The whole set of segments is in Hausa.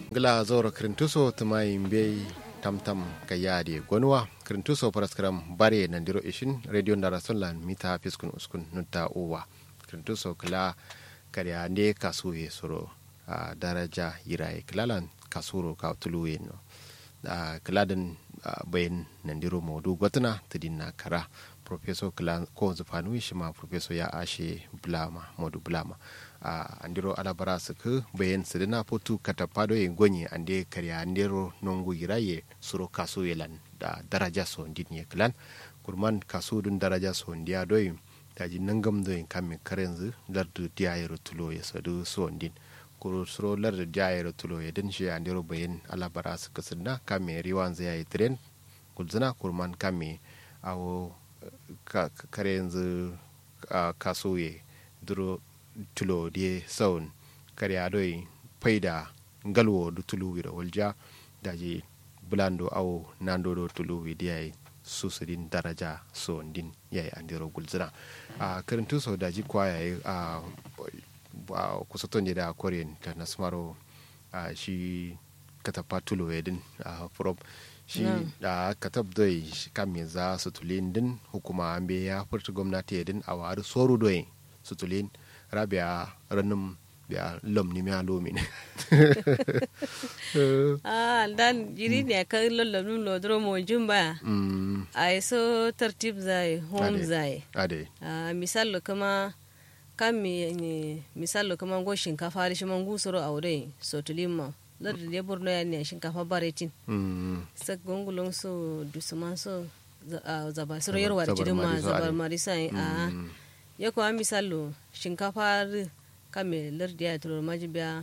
gila zoro krintuso tuma yimbe tamtam ka yaade gonwa krintuso paraskram bare nandiro ishin radio ndara sonlan mita piskun uskun nutta uwa krintuso kila kare ande kasuye soro a daraja yirai kilalan kasuro ka tuluwe no a kiladan bayan nandiro maudu gwatana tidinna kara professor kila ko zufanu shi ma professor ya ashe bulama modu bulama a andiro alabara su ku bayan su dina fotu katapado yin gonye ande karya andiro nongu yiraye suro kaso yelan da daraja so ndin ye klan kurman kaso dun daraja so ndiya doyi taji nangam doyin kamin karenzu lardu diya yero tulo ya sadu so ndin kuro suro lardu diya yero tulo ya din shi andiro bayan alabara su kusinna kamin riwan zai yi tren kulzina kurman kamin awo kare yanzu kaso ye duro tulo die saun kare adoi paida ngalwo du tulu wira walja daji bulando awo nando do tulu wi diai susidin daraja so ndin yayi andiro gulzina a karantu so daji kwa yayi a kusaton da korean ta nasmaro a shi katapa tulo yedin a from shi da katab doi kam za su tulin din hukuma an ya furta gwamnati yedin a wari soru doi su tulin rabia ranum biya lom ni mea lomi ne ah dan jiri ne ka lollo num lo dro mo jumba ai so tartib zai home zai ade ah misal kama kam mi misal kama go shinkafa shi man gusoro aure so tulimma ladda de borno ya ne shinkafa baretin sa gongulon so dusuman so zaba soro yarwa jirin ma zabar marisa a yako a misalo shinkafa kame lardi ya turo maji biya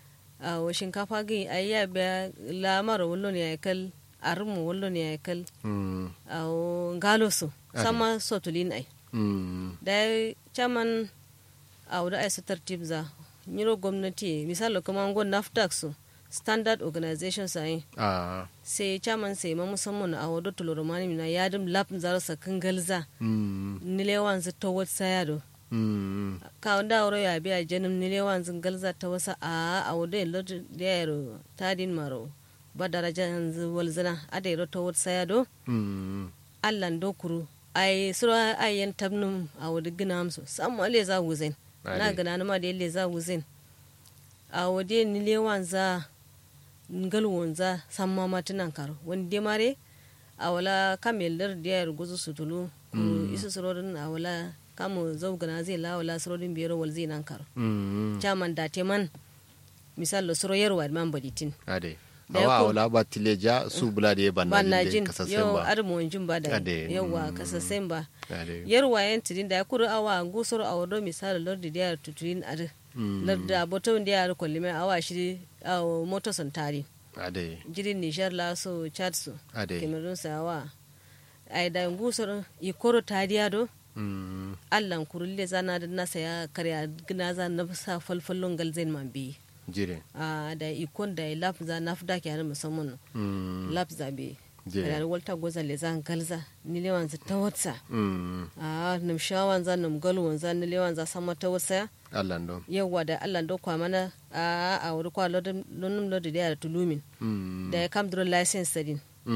a wa shinkafa gi a ya biya lamar wallo ne ya kal armu wallo ne ya kal a ngalo so sama sotulin ai da chaman a wuda ai su tartib za nyiro gwamnati misalo kuma ngon naftax so standard organization sai sai chairman sai ma musamman a wadda tuloro mani mina yadim lab zaro sa kangalza nilewan zu to wat sayado ka wanda wuro ya biya janim nilewan zu galza ta wasa a a wadda lot da yaro tadin maro ba daraja yanzu walzana a da yaro to wat sayado allan dokuru ai sura ayyan tabnum a wadda gina amsu samu ale za wuzen na gana ma da yalle za wuzen a wadda nilewan za ngal wonza samma matinan karo wonde mare awala kamelar diyar guzu sutulu ku isu surodin awala kamu zaugana zai la wala surodin biyar wal zai nan karo chaman da teman misal lo suro yarwa man baditin ade awa awala ba tileja su bula da ban najin yau armo wanjin ba da yawa kasasen ba yarwa yan tidin da ya kuru awa gusur awado misal lordi diyar tuturin ade larda boton da yaro kwalli mai awa shi a moto santari ade jirin nijar la so chad so ade cameroon sa awa ai da ngusor ikoro tadiya do allan kurulle zana da nasa ya karya gina za na sa falfallon galzain man bi jire a da ikon da laf za na fida ke musamman laf za bi da walta goza le zan galza ni lewan za ta watsa a nam shawan za nam galwan za ni lewan za sama ta watsa Allah ndo yawa da Allah ndo kwa mana a a wuri kwa lodin lonum lodi da tulumin da ya kam duro license din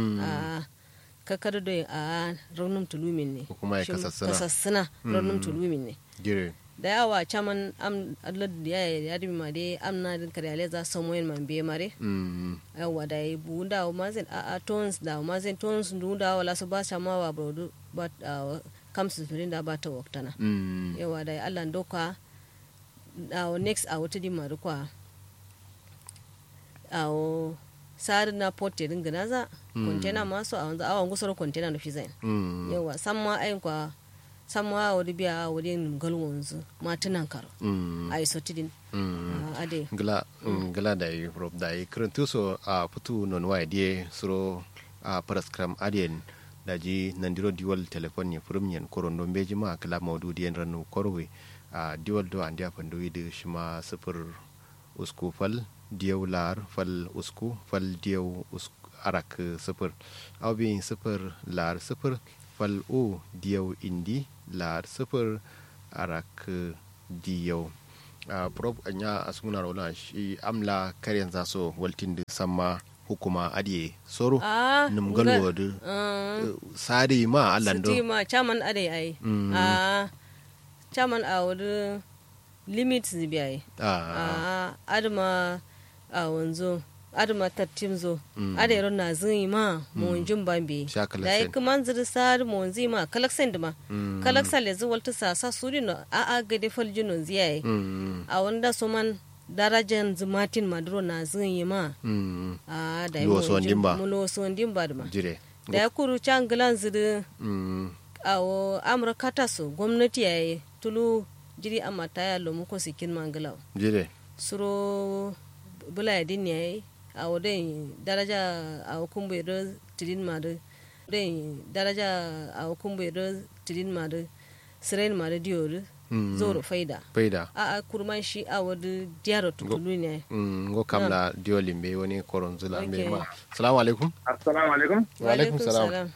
a kakar do a ronum tulumin ne kuma ya kasassana kasassana ronum tulumin ne gire da yawa chaman am lodi ya ya dimi ma dai am na din kare za samoyin man be mare yawa da yi bunda wa mazin a a tons da wa mazin tons dunda wala su ba sama wa brodu but kam su da ba ta waktana yawa da Allah ndo kwa awo next awo tidi mari kwa awo sari na pote din gina za kontena maso a wanzu awon gusar kontena da fizain yawa samma ayin kwa samma awo di biya awo di ngal wanzu matunan karo a yi sotidin ade gila gila da yi rob da yi kirantu so a putu non wa die suro a paraskram adien da ji nandiro diwal telefon ne furum yen koron don beji ma kala maudu dien ranu korwe a diwal do an dia pandu widu shima sifir usku fal diyaw lar fal usku fal diyaw usku arak sifir aw bi sifir lar sifir fal o diyaw indi lar sifir arak diyaw a prop anya asunguna rola shi amla karyan za so waltin da samma hukuma adiye soro ah num galwo da sari ma allan do siti ma chaman ade ai ah chaman a wuri limit zibi ai a ah adma a wanzo adma tattim zo ade ron na zin ma mon jin bambe Sha kalaksen. da yi kuma zir sar mon zi ma kalaksen dima kalaksen le zuwal ta sa sa suri no a a gade fal jinon ziyai mm a wanda so man darajan zumatin maduro na zin yi ma mm a da Lo so ndin ba. mulo so ndin ba dima jire da ya kuru can gilan ziri mm a wo amurka ta so gwamnati ya yi tulu jiri a mata ya lomu ko sikin mangilaw jire suro bula ya din ya yi a wo den daraja a wo kumbu do tidin ma do den daraja a wo kumbu do tidin ma do siren ma do diyo do Mm. zoro faida faida a a kurman shi a wadu diyaro tukulu ne mm ngo kamla diolimbe woni koronzula Okay. be ma assalamu alaikum assalamu alaikum Wa alaikum salam.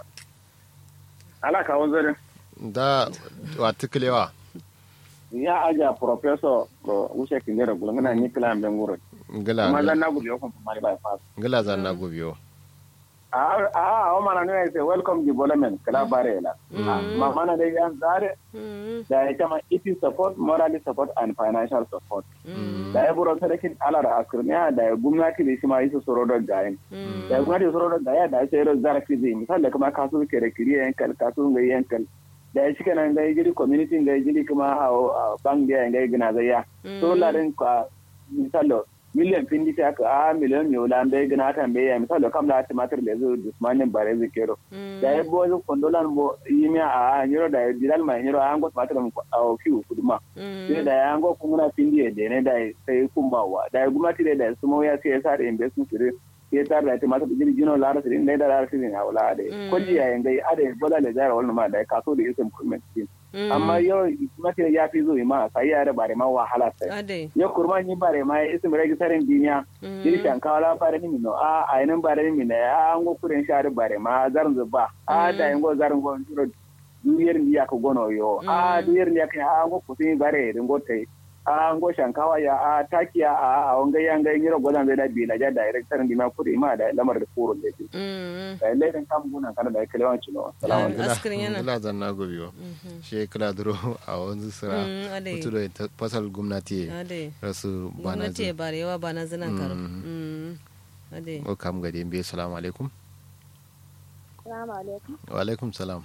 ala ka wanzare da wa tiklewa ya aja professor ko wuce kindera gulo ngana ni kila ambe nguro ngala kuma zan na gudu ko mari by pass ngala za na gobiyo a a o mana ne say welcome development kala bare la ma mana de yan zare Mm, da ya kama it is support morally support and financial support da ya buro sadakin alar askurniya da ya gwamnati da shi ma yi su soro da gayin da ya gwamnati soro da gaya da ya sai ran zarafi zai misal da kuma kasu kere kiri yankal kasu ga yankal da ya shika nan ga jiri community ga jiri kuma a bank da ya gina zai ya so larin ka misal miliyan pindi ta ka a miliyan ne wala bai gina ta bai ya misal kam da tumatir da zo dusmanin bare zai kero da ya bo zo kondolan bo yimi a nyiro da ya dilal mai nyiro an go tumatir mu a kiwu kuduma sai da ya ngo kuma pindi da ne da sai kumbawa da ya gumati da ya sumo ya sai ya sa da investment sire ya tar da tumatir jiri jino lara sirin da da lara sirin a wala da koji ya yin gai ada bola da jara wannan ma da kaso da isim kuma amma yau tumatir ya fi zo ma sai ya da bare ma wahala sai ade yo kurma ni bare ma isim registarin duniya jiri shankawa la bare ni no a ainin bare ni ne a an go kuren share bare ma zarin zuba a da yin go zarin go jiro duyar ni ya ka gono yo a duyar ni ya ka a go kusin bare din go tai a ngo shankawa ya a takiya a a wanga ya ngai ngiro godan zai da bi la ja director ndi ma kudi ma da lamar da furo da ti Mm, da ledan kam gunan kana da kalewan cino salamu Ah, askirin yana. ngala za na gobiyo she kala duro a wanzu sira Mm, ade. mutu da ta- fasal gwamnati ade rasu bana gwamnati ya zu bare yawa ba na zinan karo Mm. Mm, ade o kam gade mbe salamu alaikum Salamu alaikum. wa alaikum salam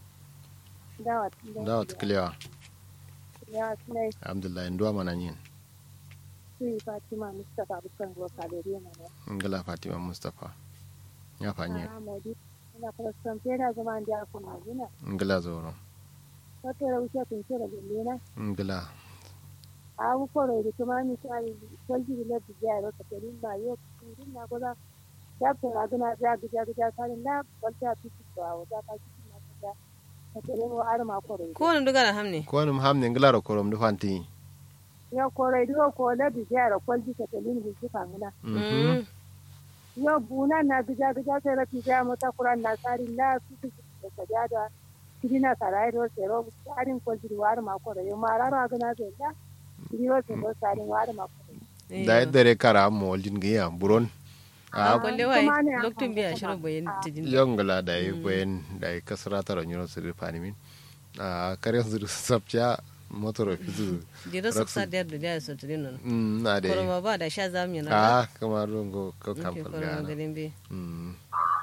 Dawa dawa tiklewa Ya tunai alhamdulillah nduwa mana yin su Fatima Mustapha Bukan Ruwa Kalori Mana. ngala fatima mustapha ya fanye Ah, Modi. Ina farastan fera zama da ku magina. ngala zoro Wata raushe kun kira gillena. ngala A ku koro da kuma ni sai kwalji da lafi ya ro ka tarin ba yo kun na goza. Ya ko ra gina ja ga ga karin da walta fiti to a wata ka fiti na ka ka tarin wa arma koro. kowane duga na hamne ko wani hamne ngala ro korom du fanti Ya koro da ko da bi ya ro kwalji ka tarin bi ka ngana. Mm, yo buna na gija gija sai rafi ja mota kuran na tsari na su su da kaja da kidina sarai ro sero tsarin ko jiri war ma ko yo mara ra ga na sai da jiri ro sero tsarin war ma ko eh, da yadda re kara mo waljin ga ya buron a a kwalle wai kuma ne a lokacin biya kan shirin bayan tijin yon ngala da yi bayan da yi kasara tara nyoro sir fanimin a kare zuru sabcha motor fizu jira su sa da da su tudin nan mm na da koroma ba da sha zamu yana a kamar rungo ko Nke kam koroma falgana garin be mm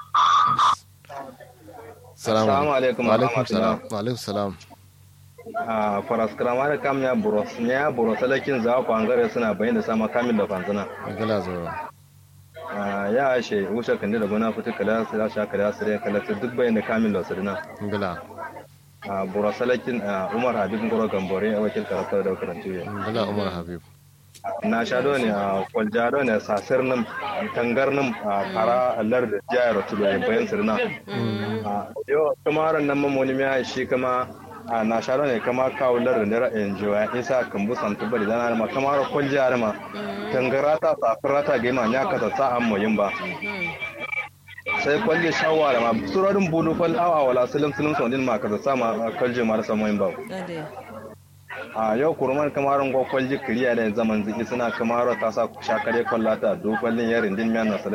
Assalamu alaikum wa alaikum warahmatullah. salam wa alaikum salam a faraskramar kam ya buros ya buros lakin za ku angare suna bayin da sama kamil da fanzana ngala zoro Ah, ya ashe wuce kan da gona fitu kala su da sha kala su da kala su duk bayin da kamil da sirna ngala a buros lakin umar habib ngoro gambore a wakil karatu da karantu ya ngala umar habib na sha do ne a kwalja do ne sasir nim tangar nim a fara allar da jayar tulo ne bayan sirna Ah, yo kamaran nan mamoni ya shi kama a na sharo ne kama kawo lar da ra'ayin jiwa isa kan bu san tubali dana ma kamar kwalja ma tangarata safirata ga ma nya kata sa an moyin ba sai kwalje shawara ma surorin bulu fal awa wala silim silim sondin ma kata sa ma kwalje ma rasa moyin ba ade a yau kurman kamarin gwakwal jikiriya da zaman ziki suna kamaro ta sa shakare kwallata dokwallin yarin din miyan nasa